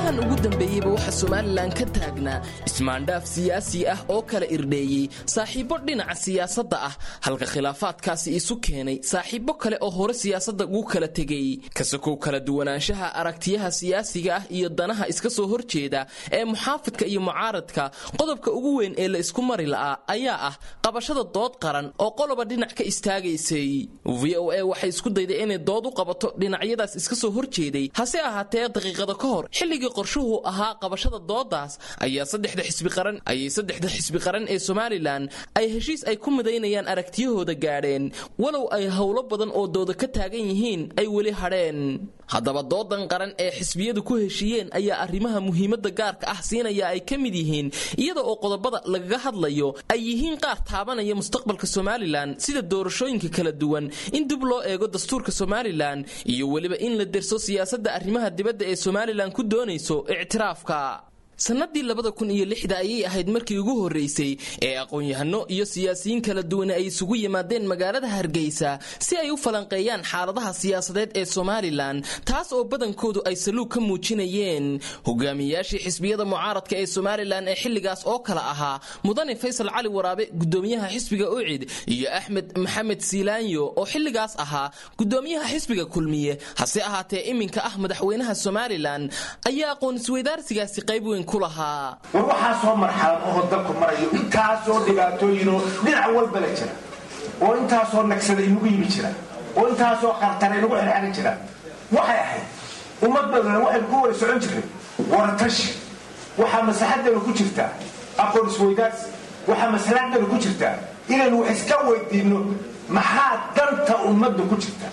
maalmahan ugu dambeeyeyba waxaa somalilan ka taagnaa ismaandhaaf siyaasi ah oo kala irdheeyey saaxiibbo dhinaca siyaasadda ah halka khilaafaadkaasi isu keenay saaxiibbo kale oo hore siyaasadda ugu kala tegay kasakow kala duwanaanshaha aragtiyaha siyaasiga ah iyo danaha iska soo horjeeda ee muxaafidka iyo mucaaradka qodobka ugu weyn ee la isku mari la'aa ayaa ah qabashada dood qaran oo qoloba dhinac ka istaagaysay v o a waxay isku dayday inay dood u qabato dhinacyadaas iska soo horjeeday hase ahaatee daqiiqada ka hor xilligii qorshuhu ahaa qabashada doodaas ayaa saddexda xisbi qaran ayay saddexda xisbi qaran ee somalilan ay heshiis ay ku midaynayaan aragtiyahooda gaadheen walow ay howlo badan oo dooda ka taagan yihiin ay weli hadheen haddaba doodan qaran ee xisbiyadu ku heshiiyeen ayaa arrimaha muhiimadda gaarka ah siinaya ay ka mid yihiin iyada oo qodobada lagaga hadlayo ay yihiin qaar taabanaya mustaqbalka somalilan sida doorashooyinka kala duwan in dib loo eego dastuurka somalilan iyo weliba in la derso siyaasadda arrimaha dibadda ee somalilan ku doonayso ictiraafka sannadii labada kun iyo lixda ayay ahayd markii ugu horreysay ee aqoon-yahano iyo siyaasiyiin kala duwan ay isugu yimaadeen magaalada hargeysa si ay u falanqeeyaan xaaladaha siyaasadeed ee somalilan taas oo badankoodu ay saluug ka muujinayeen hogaamiyayaashii xisbiyada mucaaradka ee somalilan ee xilligaas oo kale ahaa mudane faysal cali waraabe gudoomiyaha xisbiga ucid iyo axmed maxamed siilaanyo oo xilligaas ahaa gudoomiyaha xisbiga kulmiye hase ahaatee iminka ah madaxweynaha somalilan ayaa aqoon-isweydaarsigaasi qayb weyn war waxaasoo marxalad oo dalku marayo intaasoo dhibaatooyinoo dhinac walba la jira oo intaasoo nagsada inagu yimi jira oo intaasoo qartana inagu xirxarin jira waxay ahayd ummad badan waxaynu ku wada socon jirnay waratashi waxaa maslaxadana ku jirtaa aqoon isweydaarsi waxaa maslaxadana ku jirtaa inaynu wax iska weydiinno maxaa danta ummadda ku jirta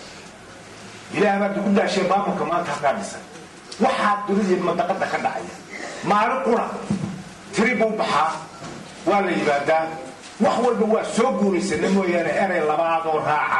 ilaah baad ku daashee maamulka maanta halkaa dhisan waxaa dunida madaqada ka dhacaya maalin qura tiri buu baxaa waa la yimaadaa wax walba waa soo guuraysana mooyaane erey labaadoo raaca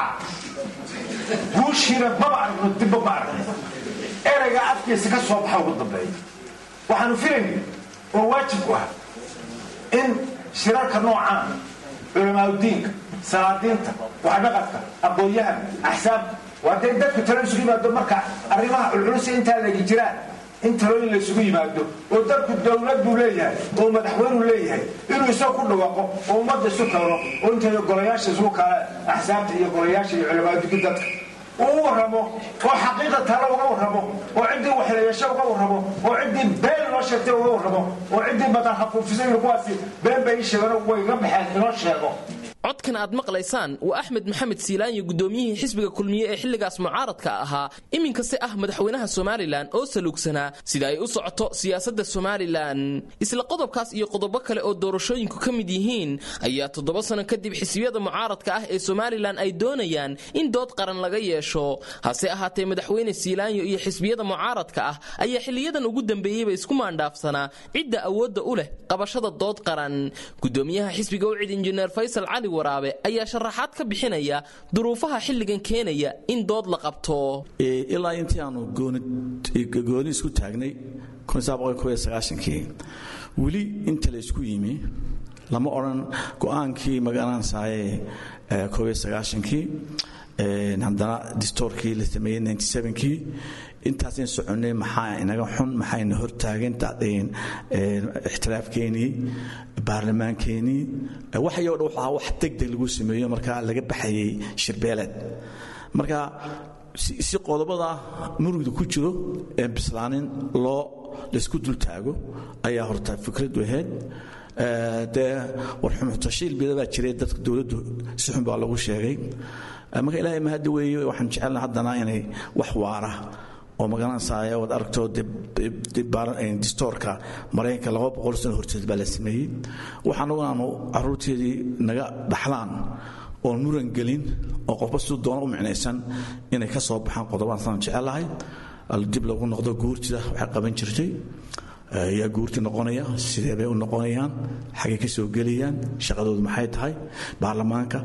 guushiina maba aragno dibba ma aragno ereyga afkiisa ka soo baxa ugu dambeeya waxaanu filayna oo waajibku ah in shirarka noocaan culamaauddiinka salaadiinta waxdhaqadka aqoon-yahan axsaabta waa dee dadku talo isugu yimaado marka arrimaha culculus intaa lagi jiraan in talooyin la isugu yimaado oo dalku dowlad buu leeyahay oo madaxweynuu leeyahay inuu isaga ku dhawaaqo oo ummadda isu keeno oo intay golayaasha isugu kala axsaabta iyo golayaasha iyo culamaaduki dadka uu u warramo oo xaqiiqa talo uga warramo oo ciddii waxleeyasho uga warramo oo ciddii been inoo sheegtay uga warramo oo ciddii badan hafuufisay kuwaasi been bay ii sheegeen way iga baxeen inoo sheego codkan aad maqlaysaan waa axmed maxamed siilaanyo gudoomiyihii xisbiga kulmiye ee xilligaas mucaaradka ahaa iminkase ah madaxweynaha somalilan oo saluugsanaa sida ay u socoto siyaasadda somalilan isla qodobkaas iyo qodobo kale oo doorashooyinku ka mid yihiin ayaa toddoba sano kadib xisbiyada mucaaradka ah ee somalilan ay doonayaan in dood qaran laga yeesho hase ahaatee madaxweyne siilaanyo iyo xisbiyada mucaaradka ah ayaa xiliyadan ugu dambeeyeyba isku maandhaafsanaa cidda awoodda u leh qabashada dood qaran gudoomiyaha xisbiga ucid injineer faysal cali waraabe ayaa sharaxaad ka bixinaya duruufaha xilligan keenaya in dood la qabto ilaa intii aanu gooni isku taagnay kii weli inta la isku yimi lama odhan go-aankii magaranaysaye kii haddana distoorkii la sameeyey kii intaasan soconnay maxaa inaga xun maxayna hortaagan ixtiraafkeenii baarlamaankeenii waxayoo dhan waxaa wax degdeg lagu sameeyo markaa laga baxayay shirbeeleed marka si qodobada murugda ku jiro ee bislaanin loo laysku dultaago ayaa horta fikradu ahayd dee warxumutashiil bida baa jiray dadka dowladdu si xun baa lagu sheegay marka ilaahay mahadda weeye waxaan jecelna haddana inay wax waara oo magaranaysaay waad aragto distoorka maraykanka laba boqol sano horteed baa la sameeyey waxaanagu aanu caruurteedii naga dhaxlaan oon muran gelin oo qofba siduu doona u micnaysan inay ka soo baxaan qodobaan saan jecelahay dib lagu noqdo guurtida waxay qaban jirtay yaa guurti noqonaya sidee bay u noqonayaan xaggay ka soo gelayaan shaqadoodu maxay tahay baarlamaanka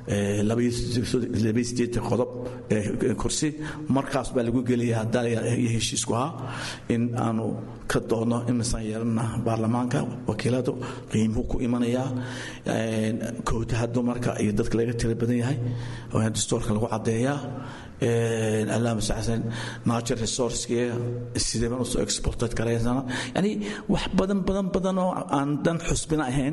qodob kursi markaas baa lagu gelaya hadaiyo heshiisku ahaa in aanu ka doodno imisaan yeelana baarlamaanka wakiiladu qiimuhu ku imanayaa kootaha dumarka iyo dadka laga tira badan yahay dastuurka lagu caddeeyaa allaama saxsan natural resourcekee sidee baan usoo exported garaysana yani wax badan badan badan oo aan dan xusbina ahayn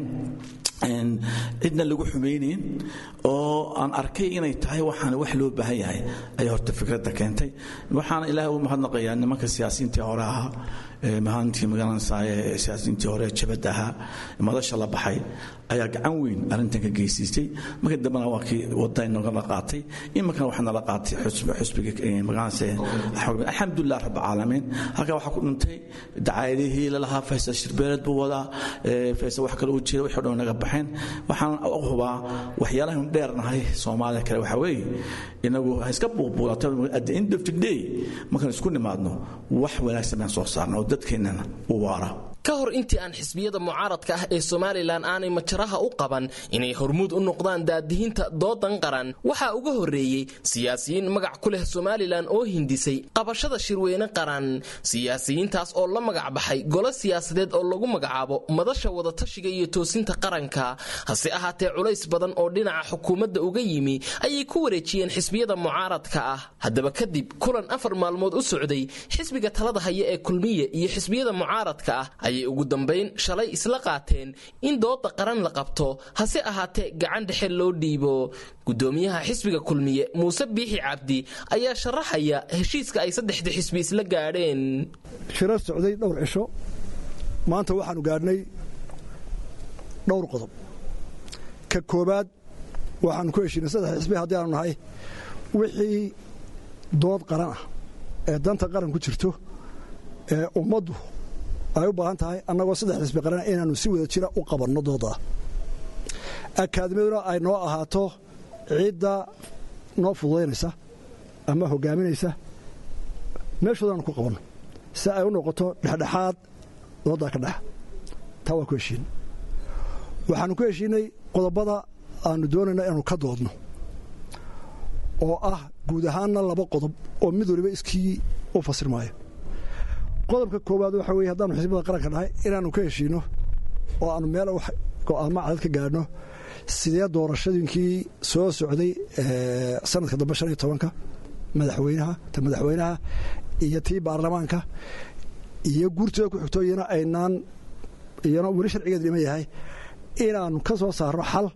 cidna lagu xumaynayn oo aan arkay inay tahay waxaan wax loo baahan yahay ayaa horta fikradda keentay waxaana ilaahay u mahadnaqayaa nimanka siyaasiyiintii hore ahaa mahaantii magaranaysaay siyaasiyiintii hore jabadda ahaa madasha la baxay ayaa gacan weyn arrintan ka geysiistay markii dambena waa kii wadda inagala qaatay iminkana waxaa nala qaatay xusbiga magaranaysa alxamdulilah rabbilcaalamiin halkaa waxaa ku dhintay dacaayadihii lalahaa faysal shirbeeled buu wadaa faysal wax kale uu jira wixii dhan naga baxeen waxaan u hubaa waxyaalahan dheernahay soomaaliya kale waxaa weeye inagu ha iska buubuulato at the end of the day markaan isku nimaadno wax wanaagsan baan soo saarna oo dadkeennana u waara ka hor intii aan xisbiyada mucaaradka ah ee somalilan aanay majaraha u qaban inay hormuud u noqdaan daadihinta doodan qaran waxaa uga horreeyey siyaasiyiin magac ku leh somalilan oo hindisay qabashada shirweyne qaran siyaasiyiintaas oo la magac baxay golo siyaasadeed oo lagu magacaabo madasha wadatashiga iyo toosinta qaranka hase ahaatee culays badan oo dhinaca xukuumadda uga yimi ayay ku wareejiyeen xisbiyada mucaaradka ah haddaba kadib kulan afar maalmood u socday xisbiga talada haya ee kulmiye iyo xisbiyada mucaaradka ah ayay ugu dambayn shalay isla qaateen in dooda qaran la qabto hase ahaatee gacan dhexe loo dhiibo gudoomiyaha xisbiga kulmiye muuse biixi cabdi ayaa sharaxaya heshiiska ay saddexda xisbi isla gaadheen shiro socday dhowr cisho maanta waxaanu gaadhnay dhowr qodob ka koowaad waxaanu ku heshiinay saddex xisbi haddii aanu nahay wixii dood qaran ah ee danta qaran ku jirto ee ummaddu ay u baahan tahay annagoo saddex xisbi qaran inaannu si wada jira u qabanno doodaa akaadimiyaduna ay noo ahaato cidda noo fududaynaysa ama hogaaminaysa meeshoodaanu ku qabanno si ay u noqoto dhexdhexaad dooddaa ka dhex taa waa ku heshiinay waxaannu ku heshiinay qodobada aannu doonayna inaanu ka doodno oo ah guud ahaanna laba qodob oo mid waliba iskii u fasirmaayo qodobka koowaad waxa weye haddaanu xisbada qaranka nahay inaannu ka heshiinno oo aannu meel go'aamo cadad ka gaadhno sidee doorashadiinkii soo socday sanadka dambe shan iyo tobanka madaxweynaha ta madaxweynaha iyo tii baarlamaanka iyo guurtooda ku xigto iyana aynaan iyana weli sharcigeedu dhiman yahay inaannu ka soo saarno xal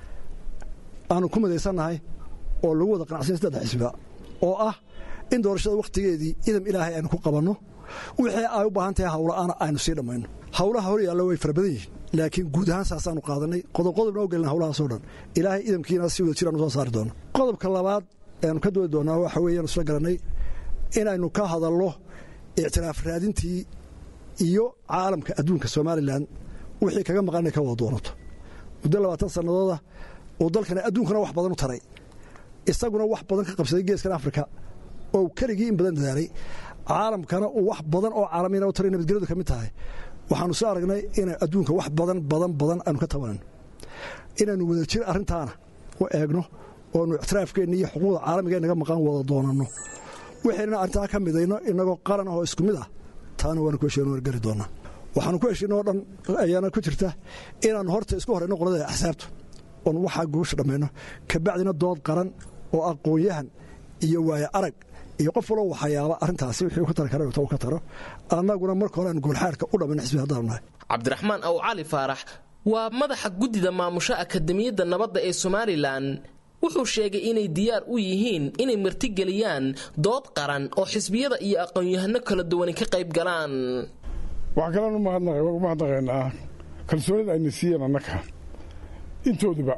aanu ku midaysannahay oo lagu wada qanacsanya saddex xisbiga oo ah in doorashada wakhtigeedii idam ilaahay aynu ku qabanno wixii ay u baahan tahay hawla'aana aynu sii dhammayno hawlaha hor yaalla way fara badan yihiin laakiin guud ahaan saasaanu qaadanay qodobqodobna u gelina hawlahaasoo dhan ilaahay idamkiina si wada jiraanu soo saari doono qodobka labaad eanu ka doodi doonaa waxa weeyaanu isla garannay inaynu ka hadalno ictiraaf raadintii iyo caalamka adduunka somalilan wixii kaga maqan inay ka wada doonato muddo labaatan sannadooda oo dalkana adduunkana wax badan u taray isaguna wax badan ka qabsaday geeskan afrika oo keligii in badan dadaalay caalamkana uu wax badan oo caalamiina u taray nabadgelyadu ka mid tahay waxaanu soo aragnay inay adduunka wax badan badan badan aanu ka tabanayno inaannu wada jir arrintaana u eegno oonu ictiraafkeenna iyo xuquuqda caalamiga naga maqan wada doonanno waxaynana arrintaa ka midayno inagoo qaran ah oo isku mid ah taana waanu ku heshiino wargari doonnaa waxaanu ku heshiino o dhan ayaana ku jirta inaannu horta isku horayno qolada axsaabta oon waxaa guusha dhammayno kabacdina dood qaran oo aqoon-yahan iyo waayo arag iyo qof waloo waxayaaba arrintaasi wixii ka tari kara u ka taro annaguna marka hore aan goolxaadhka u dhammayno xisbi haddaanu nahay cabdiraxmaan aw cali faarax waa madaxa guddida maamusho akademiyadda nabadda ee somalilan wuxuu sheegay inay diyaar u yihiin inay martigeliyaan dood qaran oo xisbiyada iyo aqoon-yahano kala duwani ka qayb galaan waxaa kalean ugu mahadnaqaynaa kalsoonida ayna siiyeen annaka intooduba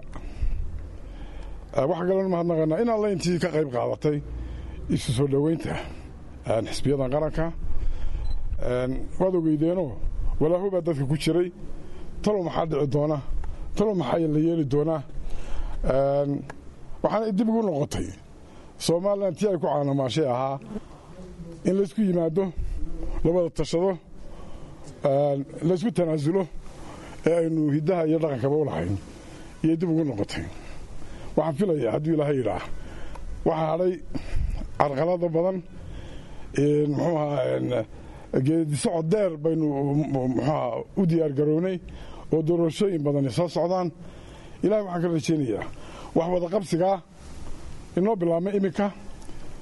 waxaa kalean umahadnaqaynaa in alla intii ka qayb qaadatay isu soo dhoweynta xisbiyadan qaranka waad ogeydeenoo walaaho baa dadka ku jiray talow maxaa dhici doona talow maxaa la yeeli doonaa waxaana dib ugu noqotay somalilan tii ay ku caanamaashay ahaa in laysku yimaado la wada tashado laysku tanaasulo ee aynu hiddaha iyo dhaqankaba u lahayn iyay dib ugu noqotay waxaan filayaa hadduu ilaahay yidhaah waxaa hadhay carqalada badan muxuu ahaa geedisocod deer baynu muxuuaha u diyaargarownay oo doorashooyin badani soo socdaan ilahay waxaan ka rajaynayaa wax wadaqabsigaa inoo bilaabmay iminka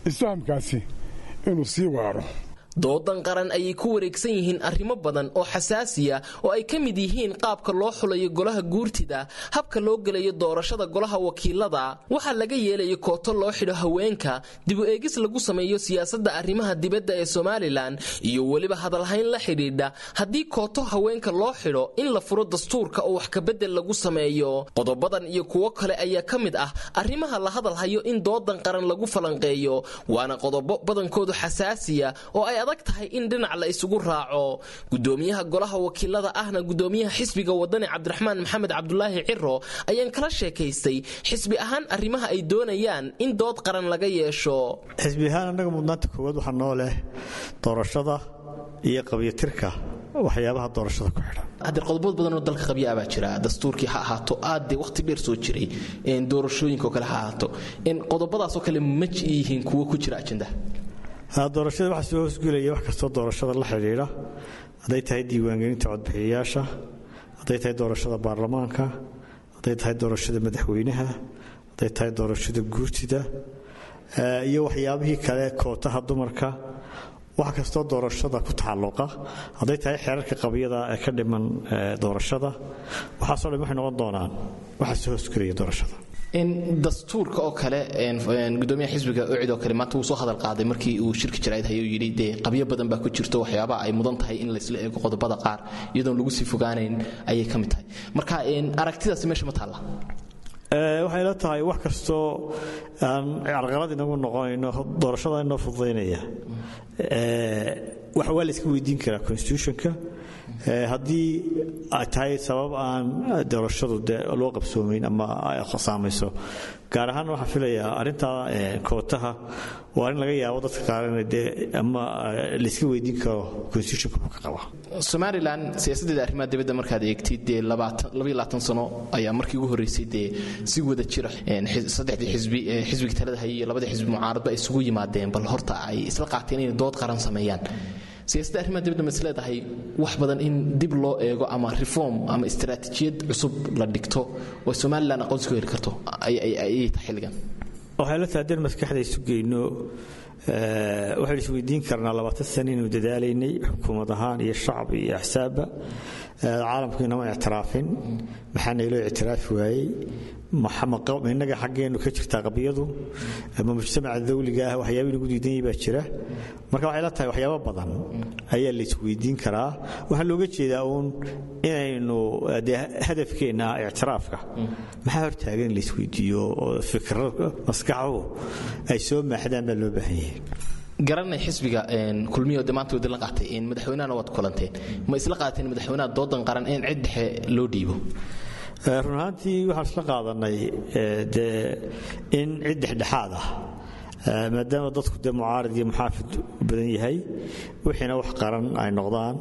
isfahamkaasi inuu sii waaro doodan qaran ayay ku wareegsan yihiin arrimo badan oo xasaasiya oo ay ka mid yihiin qaabka loo xulayo golaha guurtida habka loo gelayo doorashada golaha wakiilada waxaa laga yeelayo kooto loo xidho haweenka dibu eegis lagu sameeyo siyaasadda arrimaha dibadda ee somalilan iyo weliba hadalhayn la xidhiidha haddii kooto haweenka loo xidho in la furo dastuurka oo wax kabedel lagu sameeyo qodobadan iyo kuwo kale ayaa ka mid ah arrimaha la hadalhayo in doodan qaran lagu falanqeeyo waana qodobo badankoodu xasaasiya oo ay adag tahay in dhinac la isugu raaco gudoomiyaha golaha wakiilada ahna gudoomiyaha xisbiga wadani cabdiraxmaan maxamed cabdulaahi ciro ayaan kala sheekaystay xisbi ahaan arrimaha ay doonayaan in dood qaran laga yeesho xisbi ahaan annaga mudnaanta koowaad waxaa noo leh doorashada iyo qabyatirka waxyaabaha doorashada ku xidhan haddee qodobood badanoo dalka qabya baa jira dastuurkii ha ahaato aad dee waqti dheer soo jiray doorashooyinka oo kale ha ahaato qodobadaasoo kale ma yihiin kuwo ku jira ajendaha doorashada waxaa soo hoosgelaya wax kastoo doorashada la xidhiidha hadday tahay diiwaangelinta codbixiyayaasha hadday tahay doorashada baarlamaanka hadday tahay doorashada madaxweynaha hadday tahay doorashada guurtida iyo waxyaabihii kale kootaha dumarka wax kastoo doorashada ku taxalluqa hadday tahay xeerarka qabyada ee ka dhiman doorashada waxaasoo dhan waxay noqon doonaan waxaa soo hoosgelaya doorashada dastuurka oo kale gudoomiyaha xisbiga ocid oo kale maanta wuu soo hadal qaaday markii uu shirka jaraa'id hayuu yidhi dee qabyo badan baa ku jirto waxyaabaha ay mudan tahay in laysla eego qodobada qaar iyadoon lagu sii fogaanayn ayay ka mid tahay marka aragtidaasi meesha ma taalla waxay la tahay wax kastoo aan carqalad inagu noqonayno doorashada inoo fududaynaya wax waa la iska weydiin karaa constitutionka haddii ay tahay sabab aan doorashadu de loo qabsoomayn ama ay saamayso gaar ahaan waxaan filayaa arrintaa kootaha waa in laga yaabo dadka qaar in dee ama layska weydiin karo constitutionka ka qaba somalilan siyaasaddeeda arrimaha dibadda markaad eegtid dee sano ayaa markii ugu horreysay dee si wada jira saddexdii xisbi xisbiga talada hayay iyo labadii xisbi mucaaradba ay isugu yimaadeen bal horta ay isla qaateen inay dood qaran sameeyaan siyaasadda arrimaha dibadda ma is leedahay wax badan in dib loo eego ama reform ama istaraatiijiyad cusub la dhigto oo somalilan aqoonsi ku heli karto ayay tahay xilligan waxay la tahay haddeen maskaxda isu geyno waxaynu isweydiin karnaa labaatan sano inaynu dadaalaynay xukuumad ahaan iyo shacab iyo axsaabba caalamku inama ictiraafin maxaa nayloo ictiraafi waayey innaga xaggeennu ka jirtaa qabiyadu ama mujtamaca dawliga ah waxyaaba inagu diidanyay baa jira marka waxay la tahay waxyaabo badan ayaa la isweydiin karaa waxaa looga jeedaa uun inaynu dee hadafkeenna ictiraafka maxaa hortaagan in la isweydiiyo oo fikro maskaxu ay soo maaxdaan baa loo baahan yahay garanay xisbiga kulmiyo de maanta wadi la qaatay madaxweynahana waad kulanteen ma isla qaateen madaxweynaha doodan qaran in cid dhexe loo dhiibo run ahaantii waxaan isla qaadanay dee in cid dhexdhexaad ah maadaama dadku dee mucaarad iyo muxaafid u badan yahay wixiina wax qaran ay noqdaan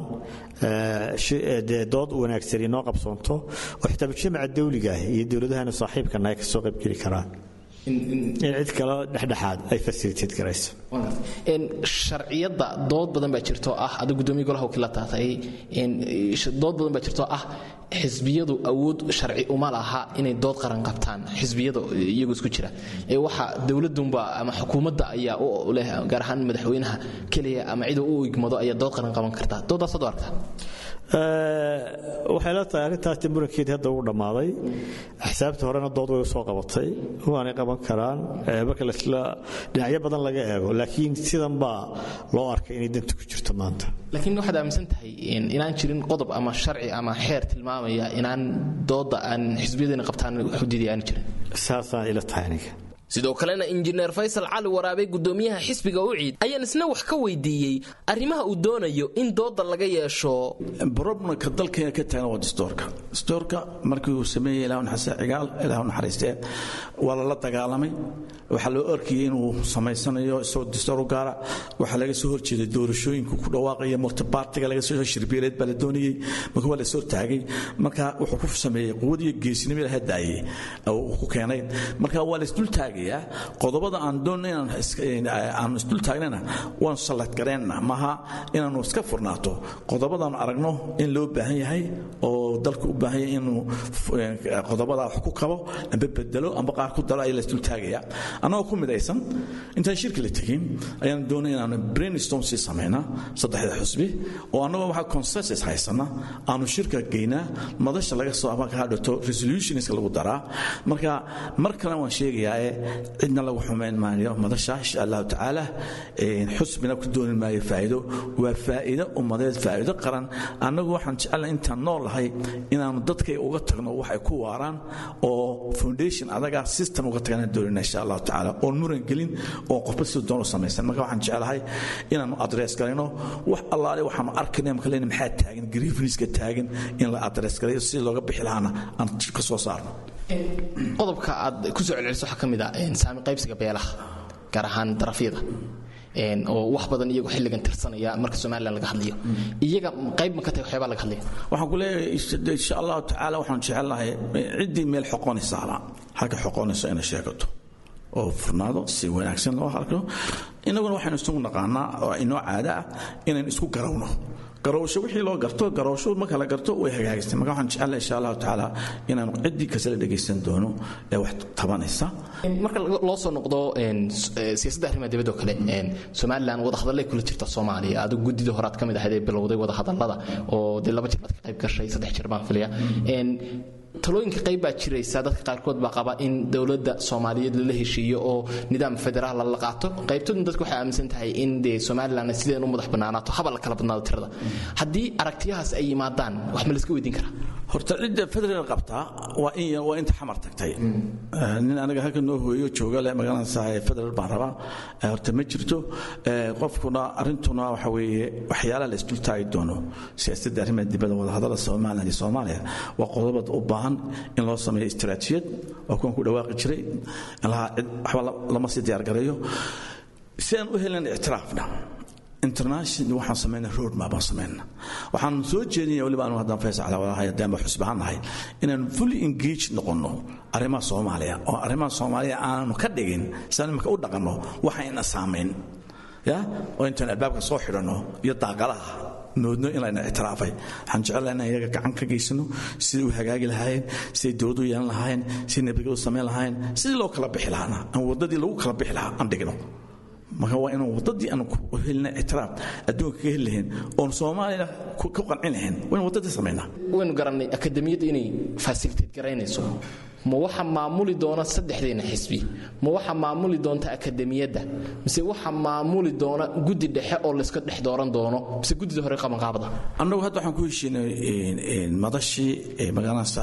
dee dood wanaagsan inoo qabsoonto oo xitaa mujtamaca dawligaah iyo dowladahana saaxiibkana ay ka soo qaybgeli karaan in cid kale dhexdhexaad ay fasilitad garayso sharciyadda dood badan baa jirto ah adiga gudoomiya golaha wakiila taatay dood badan baa jirto ah xisbiyadu awood sharci uma laha inay dood qaran qabtaan xisbiyada iyagu isku jira ee waxa dowladunba ama xukuumadda ayaa u leh gaar ahaan madaxweynaha keliya ama cida u igmado ayaa dood qaran qaban karta doodaasaad u arkaa waxay la tahay arrintaas murankeedii hadda uu dhammaaday axsaabta horena dood way u soo qabatay waanay qaban karaan marka lasla dhinacyo badan laga eego laakiin sidan baa loo arkay inay danta ku jirto maanta laakiin waxaad aaminsan tahay inaan jirin qodob ama sharci ama xeer tilmaamaya inaan dooda aan xisbiyadeena qabtaan xuduudii aan jirin saasaan ila tahay aniga sidoo kalena injineer faysal cali waraabe gudoomiyaha xisbiga uciid ayaan isna wax ka weydiiyey arrimaha uu doonayo in dooda laga yeesho broblemka dalkeena ka taagna waa distoorka distoorka markii uu sameeyey ilaah naxariiste cigaal ilaah naxariistee waa lala dagaalamay waxaa loo arkayay inuu samaysanayo isagoo distoor u gaara waxaa laga soo horjeeday doorashooyinku ku dhawaaqaya multibartiga laga soo shirbeeleed baa la doonayey marka waa la soo taagay marka wuxuu ku sameeyey quwad iyo geesinimo ilaha daayey uu ku keenay marka waa la isdul taagay qodobada aan doonno inaanu isdul taagnana waanu salladgareenna maaha inaannu iska furnaato qodobadaannu aragno in loo baahan yahay oo dalku u baahan yahay inuu qodobada wax ku kabo amba bedelo amba qaar ku dalo ayaa laisdul taagaya annagoo ku midaysan intaan shirka la tegin ayaan doonay inaanu brainstorm sii samaynaa saddexda xusbi oo annagoo waxaa consensus haysana aanu shirka geynaa madasha laga soo ama ka hadhato resolutionska lagu daraa marka mar kalena waan sheegayaa ee cidna lagu xumayn maayo madasha insha allahu tacaala xusbina ku dooni maayo faa'iido waa faa'iido ummadeed faa'iido qaran annagu waxaan jecelnahay intaan noolahay inaanu dadkay uga tagno wax ay ku waaraan oo foundation adaga system uga tagana doonina insha allahu tacaala oon muran gelin oo qofba siduu doonu samaysan marka waxaan jecelahay inaanu adress galayno wax allaale waxaanu arkayna marka leena maxaa taagan grievanceska taagan in la adress galayo si looga bixi lahaana aan ka soo saarno qodobka aad ku soo celceliso waxaa ka mid ah saami qaybsiga beelaha gaar ahaan darafyada oo wax badan iyagu xilligan tirsanaya marka somalilan laga hadlayo iyaga qayb ma ka tahay waxyaabaa laga hadlaya waxaan ku leeyahay insha allahu tacaala waxaan jecelnahay ciddii meel xoqonaysa hala halka xoqonayso inay sheegato oo furnaado si wanaagsan loo arko innaguna waxaynu isugu naqaanaa oo inoo caada ah inaynu isku garawno garowsho wixii loo garto garowsho marka la garto way hagaagistay marka waxaan jecelahay insha allahu tacaala inaanu ciddii kasta la dhegaysan doono ee wax tabanaysa marka loo soo noqdo siyaasadda arrimaha dibadda oo kale somalilan wadahadallay kula jirta soomaaliya adigu guddida horaad ka mid ahayd ee bilowday wadahadallada oo dee laba jir baad ka qayb gashay saddex jir baan filaya talooyinka qayb baa jiraysa dadka qaarkood baa qaba in dowladda soomaaliyeed lala heshiiyo oo nidaam federaal la qaato qaybtoodna dadku waxay aaminsan tahay in dee somalilan sideen u madax bannaanaato haba la kala badnaado tirada haddii aragtiyahaas ay yimaadaan wax ma layska weydiin karaa horta cidda federal qabtaa waa in waa inta xamar tagtay nin aniga halka noo hooyo jooga le magaranaysaa federal baan rabaa horta ma jirto qofkuna arrintuna waxa weeye waxyaalaha la isdul taagi doono siyaasadda arrimaha dibadda wadahadalada somaliland iyo soomaaliya waa qodobada u baahan in loo sameeyo istiraatijiyad waa kuwan ku dhawaaqi jiray lahaa cid waxba lama sii diyaargareeyo si aan u helin ictiraafna international waxaan sameynaa road map aan sameynaa waxaan soo jeedinaya waliba anu haddaan faysal cala walahay haddaan ba xusbahan nahay inaan fully engage noqonno arrimaha soomaaliya oo arrimaha soomaaliya aanu ka dhigin sidaan imika u dhaqanno waxayna saamayn ya oo intaan albaabka soo xidhanno iyo daaqadaha moodno in layna ictiraafay waxaan jecelahay inaan iyaga gacan ka geysano sidai u hagaagi lahaayeen siday dowladdu yeelan lahaayeen siday nabadgelo samayn lahaayeen sidii loo kala bixi lahaana aan waddadii lagu kala bixi lahaa aan dhigno marka waa inaan waddadii aan ku helina ictiraaf adduunka ka heli lahayn oon soomaaliyana ku qancin lahayn waa in waddadii samaynaa waynu garannay akademiyadda inay fasiliteed garaynayso ma waxa maamuli doona saddexdeena xisbi ma waxa maamuli doonta akademiyadda mise waxa maamuli doona guddi dhexe oo layska dhex dooran doono mise guddida hore qabanqaabada annagu hadda waxaan ku heshiinay madashii magaranaysa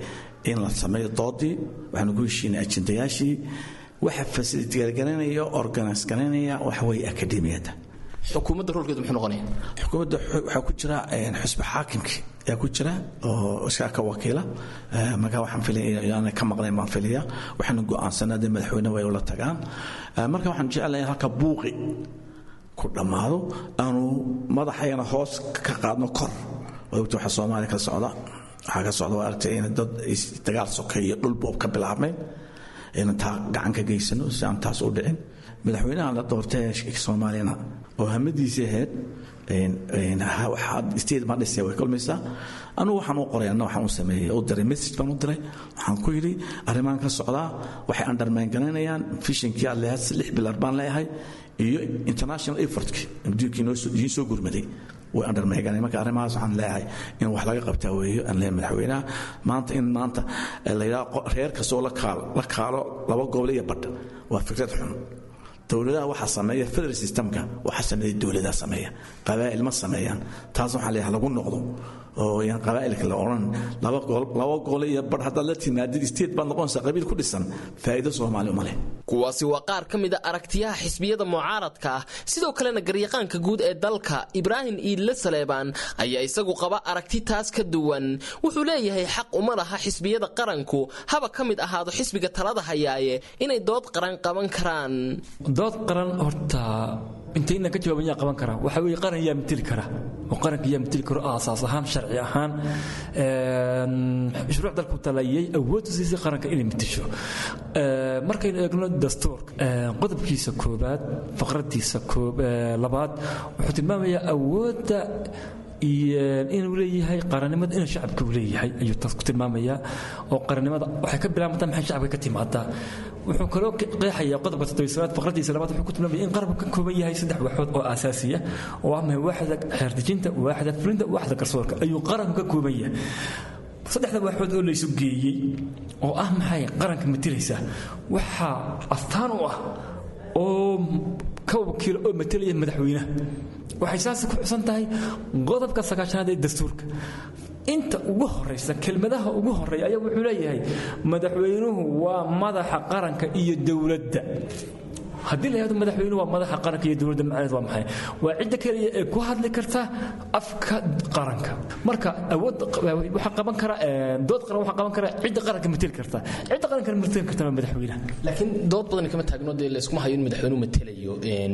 in la sameeyo doodii waxaanu ku heshiinay ajendayaashii waxa fasilitgargaranaya organis garanaya waxa weeye akademiyadda xukuumadda roolkeedu muxuu noqonaya xukuumadda waxaa ku jira xusbi xaakimkii ayaa ku jira oo iskaa ka wakiila marka waxaan filaya ka maqnayn baan filaya waxaanu go'aansanaa dee madaxweyne way ula tagaan marka waxaan jeclahay halka buuqi ku dhammaado aanu madaxayana hoos ka qaadno kor ogta waxa soomaaliya ka socda waxaa ka socda waa aragtay in dad dagaal soke iyo dhul boob ka bilaabmeen inaan taa gacan ka geysano si aan taas u dhicin madaxweynaha la doortay soomaaliyana oo hamadiisii ahayd state baan dhisaya way kulmaysaa anugu waxaan u qoray anna waxaan u sameeyey u diray message baan u diray waxaan ku yidhi arrimaan ka socdaa waxay undermine garaynayaan fishinkii aad leeyahay lix bilar baan leeyahay iyo international effortkii adduunkii idiin soo gurmaday way undermine marka arrimahaas waxaan leeyahay in wax laga qabtaa weeyo aan leeyahay madaxweynaha maanta in maanta la yidhaha reer kastoo la kaalo la kaalo laba gobol iyo badh waa fikrad xun dowladaha waxaa sameeya federal systemka waxaa sameeya dowladaha sameeya qabaa'il ma sameeyaan taas waxaa leeyahay lagu noqdo oo yaan qabaa'ilka la odhan laba gol laba gole iyo bar haddaad la timaadid state baad noqonaysaa qabiil ku dhisan faa'iido soomaali uma leh kuwaasi waa qaar ka mid a aragtiyaha xisbiyada mucaaradka ah sidoo kalena garyaqaanka guud ee dalka ibraahim iidle saleebaan ayaa isagu qaba aragti taas ka duwan wuxuu leeyahay xaq uma laha xisbiyada qaranku haba ka mid ahaado xisbiga talada hayaaye inay dood qaran qaban karaan dood qaran horta intayna ka jawaaban yaa qaban karaa waxaa weeye qaran yaa mateli kara oo qaranka yaa mateli karo aasaas ahaan sharci ahaan shuruuc dalku talayay awood u siisay qaranka inay matasho markaynu eegno dastuurka qodobkiisa koobaad faqradiisa labaad wuxuu tilmaamayaa awoodda inuu leeyahay qarannimada inuu shacabka uu leeyahay ayuu taas ku tilmaamayaa oo qarannimada waxay ka bilaabataa maxay shacabka ka timaadaa wuxuu kaloo qeexayaa qodobka toddobiysanaad faqradiisa labaad wuxuu ku tilmaamaya in qaranku ka kooban yahay saddex waxood oo aasaasiya oo ah mahay waaxda xeerdejinta waaxda fulinta waaxda garsoorka ayuu qaranku ka kooban yahay saddexda waaxood oo laysu geeyey oo ah maxay qaranka matilaysa waxaa astaan u ah oo ka wakiilo oo matalaya madaxweynaha waxay saas ku xusan tahay qodobka sagaashanaad ee dastuurka inta ugu horaysa kelmadaha ugu horeeya ayaa wuxuu leeyahay madaxweynuhu waa madaxa qaranka iyo dowladda haddii la yahdo madaxweynuhu waa madaxa qaranka iyo dowladda macnaheed waa maxay waa cidda keliya ee ku hadli karta afka qaranka marka awood waxaa qaban kara dood qaran waxaa qaban kara cidda qaranka mateli karta cidda qaranka mateli karta waa madaxweynaha laakiin dood badan kama taagno dee layskuma hayo in madaxweynuhu matelayo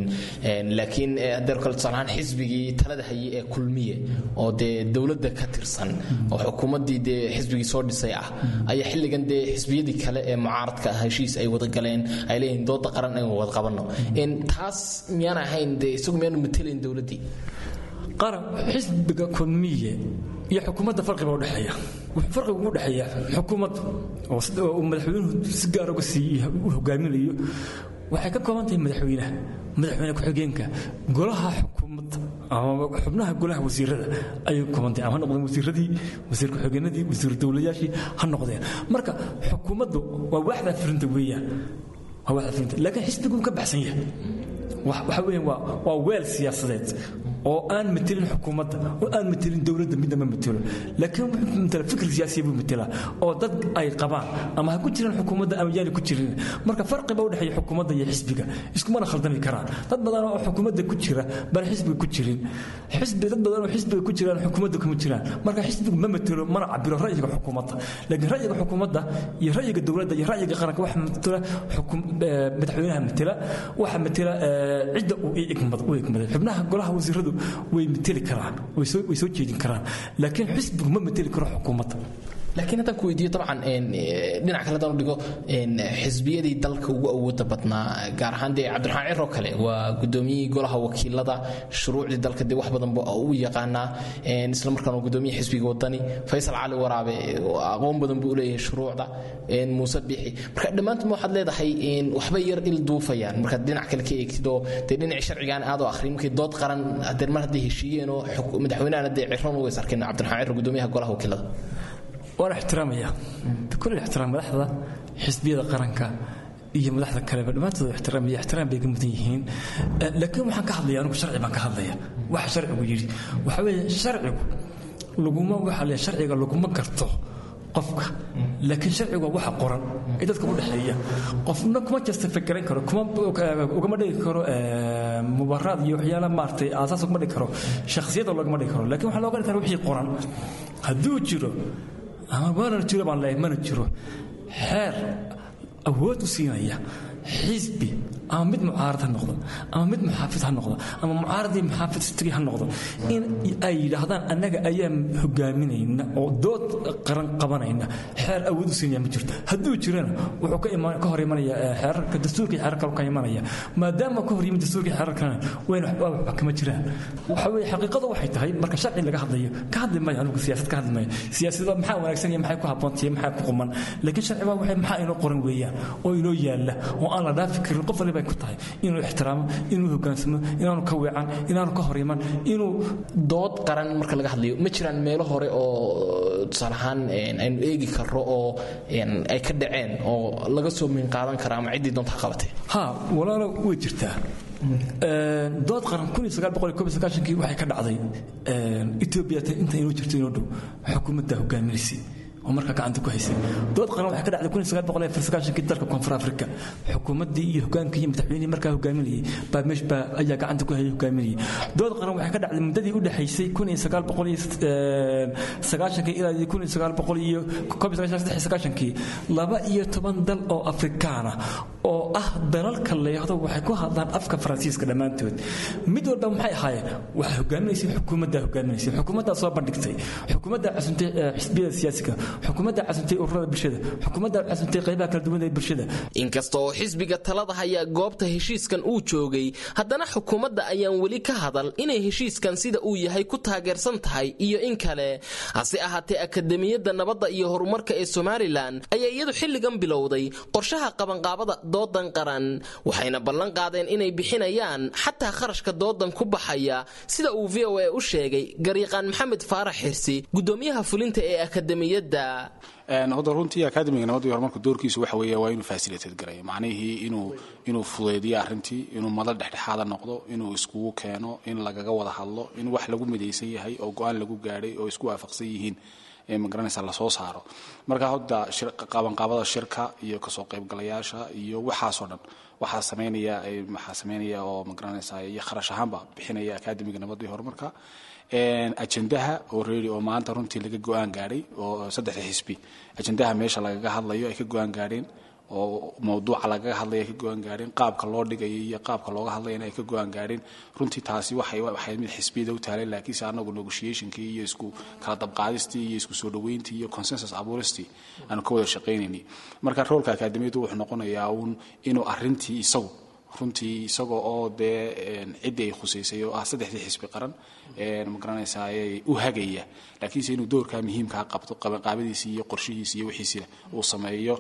laakiin hadeer kale tusaale ahaan xisbigii talada hayay ee kulmiye oo dee dowladda ka tirsan oo xukuumaddii dee xisbigii soo dhisay ah ayaa xilligan dee xisbiyadii kale ee mucaaradka ah heshiis ay wada galeen ay leeyihiin dooda qaran aynu wada qabano taas miyaan ahayn dee isagu miyaanu matelayn dowladdii qaran xisbiga kulmiye iyo xukuumadda farqiba udhexeeya wuxuu farqiga ugu dhexeeya xukuumadda oo madaxweynuhu si gaar uga siiy u hogaaminayo waxay ka kooban tahay madaxweynaha madaxweyne ku-xigeenka golaha xukuumadda ama xubnaha golaha wasiirada ayay ka kooban tahay ama ha noqdeen wasiiradii wasiir ku-xigeenadii wasiir dowlayaashii ha noqdeen marka xukuumaddu waa waaxda fulinta weeyaan waa waaxda fulinta laakiin xisbiguu ka baxsan yahay waxa weeyaan waa waa weel siyaasadeed oo aan matelin xukuumadda oo aan matelin dowladda midna ma matelo laakiin wuxuu matela fikir siyaasiya buu matelaa oo dad ay qabaan ama ha ku jiraan xukuumadda ama yaani ku jirin marka farqiba u dhexeeya xukuumadda iyo xisbiga iskumana khaldami karaan dad badan oo xukuumadda ku jira baan xisbiga ku jirin xisbi dad badan oo xisbiga ku jiraan xukuumadda kuma jiraan marka xisbigu ma matelo mana cabiro ra'yiga xukuumadda laakiin ra'yiga xukuumadda iyo ra'yiga dowladda iyo ra'yiga qaranka waxa matela madaxweynaha matela waxa matela cidda uu igmaday xubnaha golaha wasiiradu way mateli karaan way soo jeedin karaan laakiin xisbigu ma mateli karo xukuumadda laakiin haddaan ku weydiiyo dabcan dhinac kale haddaan u dhigo xisbiyadii dalka ugu awooda badnaa gaar ahaan dee cabdiraxmaan ciro kale waa gudoomiyihii golaha wakiilada shuruucdii dalka dee wax badan ba u yaqaanaa isla markaana gudoomiyaha xisbiga wadani faysal cali waraabe aqoon badan buu u leeyahay shuruucda muuse biixi marka dhammaantood waxaad leedahay waxbay yar il duufayaan markaad dhinac kale ka eegtid oo dee dhinacii sharcigaan aad oo akhriyin markay dood qaran hadeer mar hadday heshiiyeen oo madaxweynahana dee ciron ugays arkeen cabdiraxmaan ciro gudoomiyaha golaha wakiilada waan ixtiraamaya bikul ixtiraam madaxda xisbiyada qaranka iyo madaxda kaleba dhammaantood ixtiraamaya ixtiraam bay ka mudan yihiin laakiin waxaan ka hadlaya anigu sharci baan ka hadlaya waxa sharcigu yidhi waxa weeye sharcigu laguma waxa le sharciga laguma garto qofka laakiin sharcigu waa waxa qoran ee dadka u dhexeeya qofna kuma justify garan karo kuma ugama dhigi karo mubaraad iyo waxyaala maaragtay aasaas ugama dhigi karo shakhsiyada loogama dhigi karo laakiin waxaa looga dhigi kara wixii qoran hadduu jiro ama waana jiro baan leeyahay mana jiro xeer awood u siinaya xisbi ama mid mucaarad ha noqdo ama mid muxaafid ha noqdo ama mucaaradii muxaafid istigi ha noqdo in ay yidhaahdaan annaga ayaa hogaaminayna oo dood qaran qabanayna xeer awood u siinaya ma jirto hadduu jirana wuxuu ka hor imanaya xeerarka dastuurka iyo xeerarka ka imanaya maadaama ka hor yimid dastuurka iyo xeerarkana wayna waxba kama jiraan waxa weeye xaqiiqadu waxay tahay marka sharci laga hadlayo ka hadli maayo anigu siyaasad ka hadli maayo siyaasadda maxaa wanaagsan iyo maxay ku habboontahay maxaa ku quman laakiin sharci waa waxay maxaa inoo qoran weeyaan oo inoo yaalla oo aan la dhaafi karin qof waliba ku tahay inuu ixtiraamo inuu hogaansamo inaanu ka weecan inaanu ka hor iman inuu dood qaran marka laga hadlayo ma jiraan meelo hore oo tusaale ahaan aynu eegi karro oo ay ka dhaceen oo laga soo miin qaadan kara ama ciddii doonta ha qabatay ha walaalo way jirtaa dood qaran kii waxay ka dhacday etoobiya inta inoo jirto inoo dhow xukuumadda hogaaminaysay oo markaa gacanta ku haysay dood qaran waxay ka dhacday kii dalka koonfur afrika xukuumaddii iyo hogaankii iyo madaxweynihii markaa hogaaminayay baa meesh baa ayaa gacanta ku hayay hogaaminayay dood qaran waxay ka dhacday muddadii u dhexaysay ilaa kii laba iyo toban dal oo afrikaana oo ah dalalka layahdo waxay ku hadlaan afka faransiiska dhammaantood mid walba maxay ahaayeen waxay hogaaminaysay xukuumaddaa hogaaminaysay xukuumaddaa soo bandhigtay xukuumaddaa casuntay xisbiyada siyaasiga xukuumadda casumtay ururada bulshada xukuumadda casumtay qaybaha kala duwan ee bulshada inkasta oo xisbiga talada haya goobta heshiiskan uu joogay haddana xukuumadda ayaan weli ka hadal inay heshiiskan sida uu yahay ku taageersan tahay iyo in kale hase ahaatee akademiyadda nabadda iyo horumarka ee somalilan ayaa iyadu xilligan bilowday qorshaha qabanqaabada doodan qaran waxayna ballan qaadeen inay bixinayaan xataa kharashka doodan ku baxaya sida uu v o a u sheegay garyaqaan maxamed faarax xirsi gudoomiyaha fulinta ee akademiyadda hadda runtii akademiga nabadda iyo horumarka doorkiisu waxa weeye waa inuu facilitate garayo macnihii inuu inuu fudeediyo arrintii inuu madal dhexdhexaada noqdo inuu iskugu keeno in lagaga wada hadlo in wax lagu midaysan yahay oo go-aan lagu gaadhay oo isku waafaqsan yihiin magaranaysa lasoo saaro marka hadda qabanqaabada shirka iyo kasoo qaybgalayaasha iyo waxaasoo dhan waxaa sameynaya waxaa sameynaya oo magaranaysa iyo kharash ahaanba bixinaya akademiga nabadda iyo horumarka ajendaha oo reeri oo maanta runtii laga go-aan gaadhay oo saddexda xisbi ajendaha meesha lagaga hadlayo ay ka go-aan gaadheen oo mawduuca lagaga hadlaya ay ka go-aan gaadheen qaabka loo dhigayo iyo qaabka looga hadlayana ay ka go-aan gaadheen runtii taasi waxay waxay mid xisbiyada u taalay laakiinse anagu negotiationkii iyo isku kala dabqaadistii iyo isku soo dhaweyntii iyo consensus abuuristii aanu ka wada shaqaynaynay marka roolka akademiyadu wuxuu noqonayaa uun inuu arrintii isagu runtii isagoo oo dee ciddii ay khusaysay oo ah saddexdii xisbi qaran magaranaysaa u hagaya laakiinse inuu doorkaa muhiimkaa qabto qabanqaabadiisi iyo qorshihiisi iyo wixiisina uu sameeyo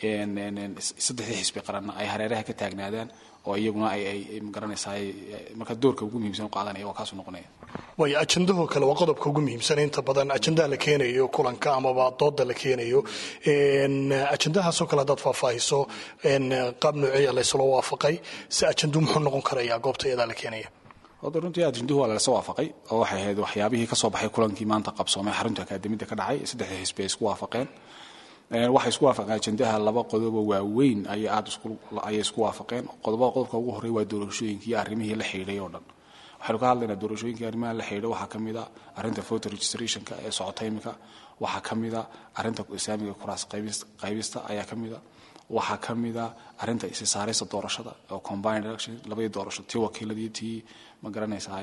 saddexdii xisbi qaranna ay hareeraha ka taagnaadaan oo iyaguna ay magaranaysaa marka doorka ugu muhiimsan u qaadanaya waa kaasuu noqonaya waayo ajendahoo kale waa qodobka ugu muhiimsan inta badan ajendaha la keenayo kulanka amaba dooda la keenayo ajendahaasoo kale haddaad faahfaahiso qaab noociya laysla waafaqay si ajendu muxuu noqon karaya goobta iyadaa la keenaya hadda runtii ajenduhu waa lalasa waafaqay oo waxay ahayd waxyaabihii kasoo baxay kulankii maanta qabsoomay xarunta akaademiyadda ka dhacay saddexda xisbi ay isku waafaqeen waxay isku waafaqeen ajendaha laba qodobo waaweyn ayay aad ayay isku waafaqeen qodobada qodobka ugu horreya waa doorashooyinkii iyo arrimihii la xidhiidhay oo dhan waxaynu ka hadlaynaa doorashooyinkii arrimaha la xidhiidha waxaa ka mid a arrinta voter registrationka ee socota imika waxaa ka mid a arrinta islaamiga kuraas qaybista ayaa ka mid a waxaa ka mid a arrinta isisaaraysa doorashada oo combined election labadii doorasho tii wakiiladii tii ma garanaysaa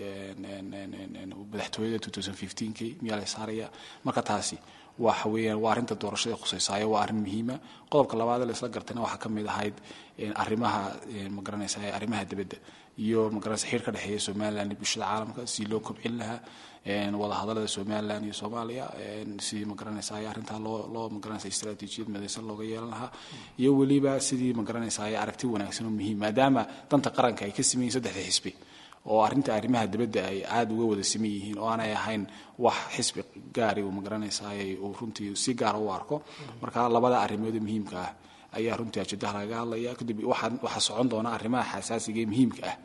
madaxtooyada kii miyaa la saaraya marka taasi waxa weeyaan waa arrinta doorashada khusaysaayo waa arrin muhiima qodobka labaad la isla gartayna waxaa ka mid ahayd arrimaha ma garanaysaa arrimaha dibadda iyo magaranaysa xiriir ka dhexeeya somaliland iyo bulshada caalamka si loo kobcin lahaa wadahadalada somaliland iyo soomaaliya si magaranaysaa arrintaa loo loo magaranaysa istaraatiijiyad midaysan looga yeelan lahaa iyo weliba sidii magaranaysaa aragti wanaagsan oo muhiim maadaama danta qaranka ay ka sameeyeen saddexda xisbi oo arrinta arrimaha dibadda ay aada uga wada siman yihiin oo aanay ahayn wax xisbi gaari uu magaranaysaay uu runtii si gaara u arko marka labada arrimood muhiimka ah ayaa runtii ajendaha lagaga hadlaya kadib waxaa socon doona arrimaha xasaasiga ee muhiimka ah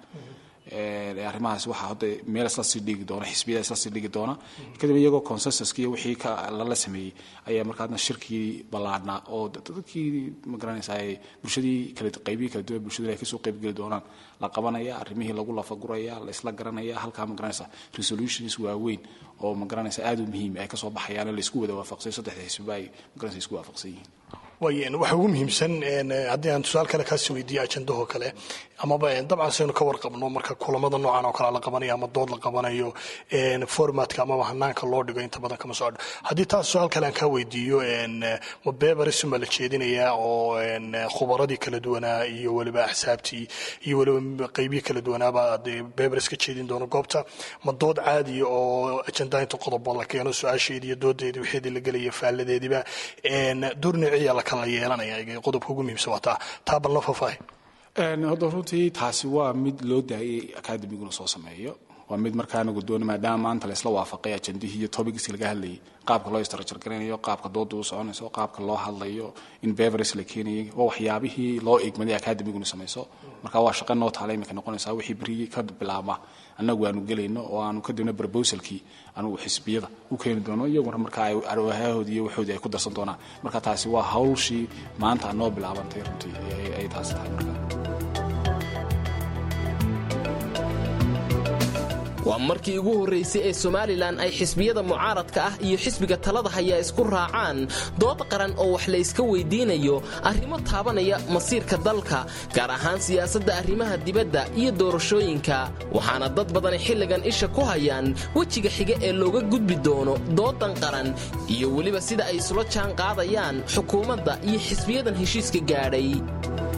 arrimahaas waxaa hadda meel isla sii dhigi doona xisbiyada isla sii dhigi doona kadib iyagoo consensuska iyo wixii ka lala sameeyey ayaa markaadna shirkii ballaadhnaa oo dadkii magaranaysaa bulshadii kala qaybihii kala duwan bulshadu ay kasoo qaybgeli doonaan la qabanaya arrimihii lagu lafaguraya la isla garanaya halkaa magaranaysa resolutions waaweyn oo magaranaysa aada u muhiim ay kasoo baxayaan la isku wada waafaqsay saddexda xisbiba ay magaranaysa isku waafaqsan yihiin waay waxa ugu muhiimsan haddii aan tusaal kale kaasi weydiiyo ajendahoo kale amaba dabcan saynu ka warqabno marka kulamada noocan oo kale la qabanayo ama dood la qabanayo formatka amaba hanaanka loo dhigo inta badan kama socdho haddii taas tusaal kale aan kaa weydiiyo ma beberisma la jeedinayaa oo khubaradii kala duwanaa iyo weliba axsaabtii iyo weliba qeybihii kala duwanaaba dee beberis ka jeedin doono goobta ma dood caadiya oo ajendaha inta qodobo la keeno su-aasheedii iyo doodeedii wixeedii la gelaya faaladeediiba durniiciya la kala yeelanaya qodobka ugu muhiimsan waa taa taa bal noo faahfaahi hadda runtii taasi waa mid loo daayay akademiguna soo sameeyo waa mid markaana guddoona maadaama maanta la isla waafaqay ajendihii iyo topics laga hadlayay qaabka loo istarajargaraynayo qaabka dooda u soconayso qaabka loo hadlayo in beveres la keenayay waa waxyaabihii loo igmaday akademiguna samayso marka waa shaqo noo taala iminka noqonaysaa wixii berigii ka bilaabma annagu aanu gelayno oo aanu kadibna proposalkii anugu xisbiyada u keeni doono iyaguna marka ay arwahaahoodii iyo waxoodii ay ku darsan doonaan marka taasi waa hawlshii maanta noo bilaabantay runtii ay taasi tahay marka waa markii ugu horraysay ee somalilan ay xisbiyada mucaaradka ah iyo xisbiga talada hayaa isku raacaan dood qaran oo wax la yska weydiinayo arrimo taabanaya masiirka dalka gaar ahaan siyaasadda arrimaha dibadda iyo doorashooyinka waxaana dad badani xilligan isha ku hayaan wejiga xiga ee looga gudbi doono doodan qaran iyo weliba sida ay isula jaan qaadayaan xukuumadda iyo xisbiyadan heshiiska gaadhay